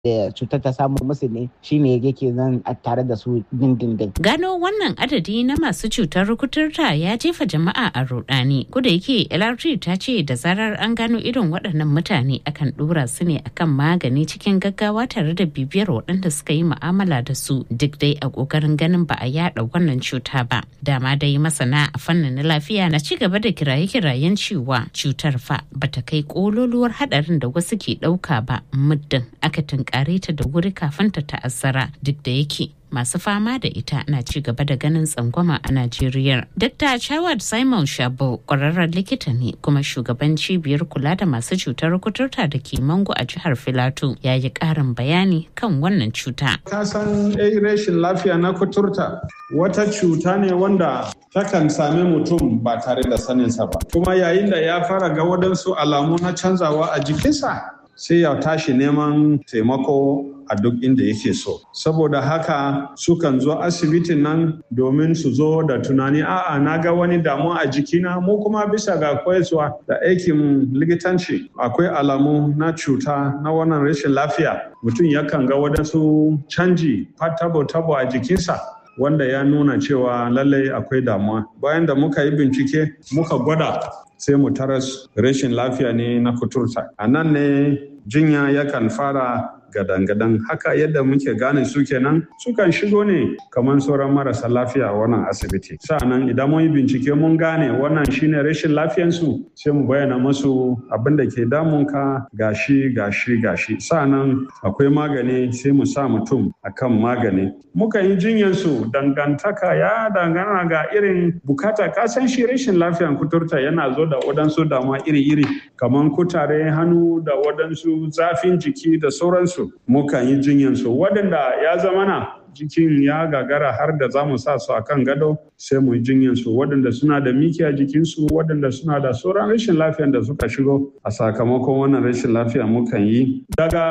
da cutar ta samu musu ne shine yake nan a tare da su dindindin. Gano wannan adadi na masu cutar kuturta ya jefa jama'a a rudani. Kuda yake LRT ta ce da zarar an gano irin waɗannan mutane akan ɗora su ne akan magani cikin gaggawa tare da bibiyar waɗanda suka yi mu'amala da su duk dai a ƙoƙarin ganin ba a yaɗa wannan cuta ba. Dama dai masana a fannin lafiya na ci gaba da kiraye-kirayen cewa cutar fa bata kai ƙololuwar haɗarin da wasu ke ɗauka ba muddin aka tunkare ta da wuri kafin ta ta'azzara duk da yake masu fama da ita na ci gaba da ganin tsangwama a Najeriya. Dr. Chawad Simon Shabo ƙwararren likita ne kuma shugaban cibiyar kula da masu cutar kuturta da ke Mango a jihar Filato ya yi ƙarin bayani kan wannan cuta. Ka san rashin lafiya na kuturta wata cuta ne wanda takan sami mutum ba tare da saninsa ba. Kuma yayin da ya fara ga waɗansu alamu na canzawa a jikinsa sai ya tashi neman taimako a duk inda yake so. Saboda haka sukan zo asibitin nan domin su zo da tunani a'a na ga wani damuwa a jikina mu kuma bisa ga koyarwa da aikin likitanci akwai alamu na cuta na wannan rashin lafiya mutum yakan ga wadansu canji tabo-tabo a jikinsa wanda ya nuna cewa lallai akwai damuwa bayan da muka yi bincike muka gwada sai mu taras rashin lafiya ne na kuturta a nan ne jinya yakan fara gadan-gadan haka yadda muke gane su kenan sukan shigo ne kamar sauran marasa lafiya a wannan asibiti sa'annan idan mun yi bincike mun gane wannan shine rashin lafiyansu sai mu bayyana musu abin da ke damunka gashi gashi gashi sa'annan akwai magani sai mu sa mutum akan magani muka yi jinyansu dangantaka ya dangana ga irin bukata kasan shi rashin lafiyan kuturta yana zo da waɗansu damuwa iri-iri kamar kutare hannu da waɗansu zafin jiki da sauransu mukan yi jinyansu waɗanda ya zama na jikin ya gagara har da za mu sa su a kan gado sai mu yi jinyansu waɗanda suna da miki a jikinsu waɗanda suna da sauran rashin lafiyan da suka shigo a sakamakon wannan rashin lafiya mukan yi daga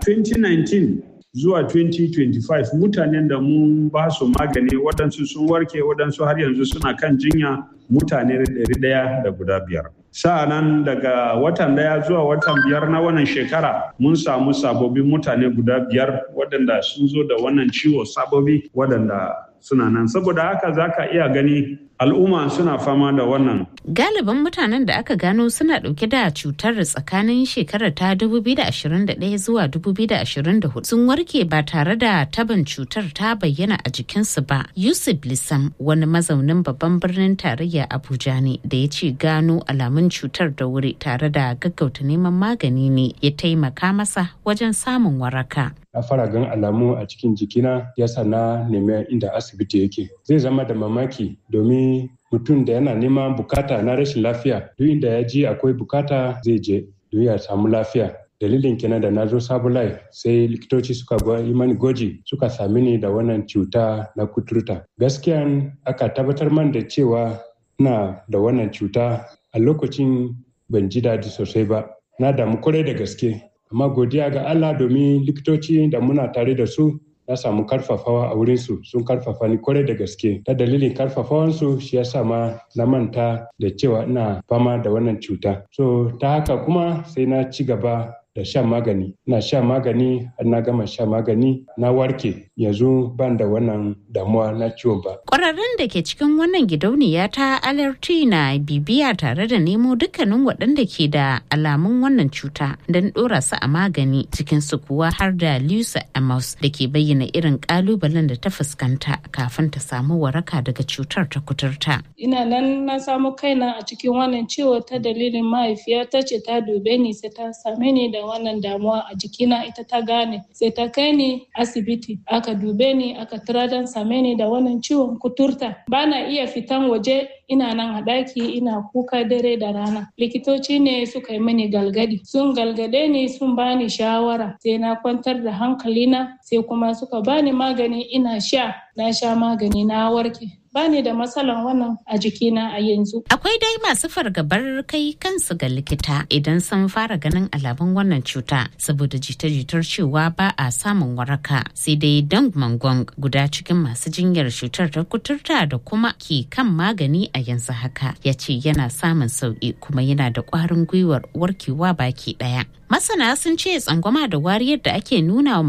2019 zuwa 2025 mutanen da mun ba su magani waɗansu sun warke waɗansu har yanzu suna kan jinya mutane ɗaya da guda biyar. sa'anan daga watan daya zuwa watan biyar na wannan shekara mun samu sababbin mutane guda biyar waɗanda sun zo da wannan ciwo sababi waɗanda suna nan saboda haka za ka iya gani al'umma suna fama da wannan. Galibin mutanen da aka gano suna ɗauke da cutar tsakanin shekarar ta 2021 zuwa 2024 sun warke ba tare da taban cutar ta bayyana a jikinsu ba. Yusuf Lissam wani mazaunin babban birnin tarayya Abuja ne da ya ce gano alamun cutar da wuri tare da gaggauta neman magani ne ya taimaka masa wajen samun waraka. na fara gan alamu a cikin jikina yasa na nemi inda asibiti yake zai zama da mamaki domin mutum da yana neman bukata na rashin lafiya duk inda ya ji akwai bukata zai je don ya samu lafiya dalilin kenan da na zo sabulai sai likitoci suka yi mani gwaji suka sami ni da wannan cuta na kuturta gaskiya aka tabbatar man da cewa na da wannan cuta a lokacin ban ji daɗi sosai ba na damu kwarai da gaske amma godiya ga Allah domin likitoci da muna tare da su na samu karfafawa a wurinsu sun karfafa ni kwarai da gaske ta dalilin karfafawansu shi ya sa ma na manta da cewa ina fama da wannan cuta so ta haka kuma sai na ci gaba da shan magani ina shan magani har na gama shan magani na warke yanzu ban da wannan damuwa na ciwon ba. Ƙwararrun da ke cikin wannan gidauniya ta alerti na bibiya tare da nemo dukkanin waɗanda ke da alamun wannan cuta don ɗora su a magani cikin su kuwa har da Lusa Amos da ke bayyana irin ƙalubalen da ta fuskanta kafin ta samu waraka daga cutar ta kuturta. Ina nan na samu kaina a cikin wannan ciwo ta dalilin mahaifiyata ce ta dube ni sai ta same ni da wannan damuwa a jikina ita ta gane sai ta kai ni asibiti aka dube ni aka tura don same ni da wannan ciwon kuturta bana iya fitan waje ina nan a ɗaki ina kuka dare da rana likitoci ne suka yi mini galgadi sun galgade ni sun bani shawara sai na kwantar da hankalina sai kuma suka bani magani ina sha na sha magani na warke bani da matsalan wannan a jikina a yanzu. Akwai dai masu fargabar kai kansu ga likita idan sun fara ganin alamun wannan cuta saboda jita-jitar cewa ba a samun waraka sai dai Dang Mangong guda cikin masu jinyar cutar ta kuturta da kuma ke kan magani a yanzu haka ya ce yana samun sauki kuma yana da ƙwarin gwiwar warkewa baki ɗaya. Masana sun ce tsangwama da wariyar da ake nuna wa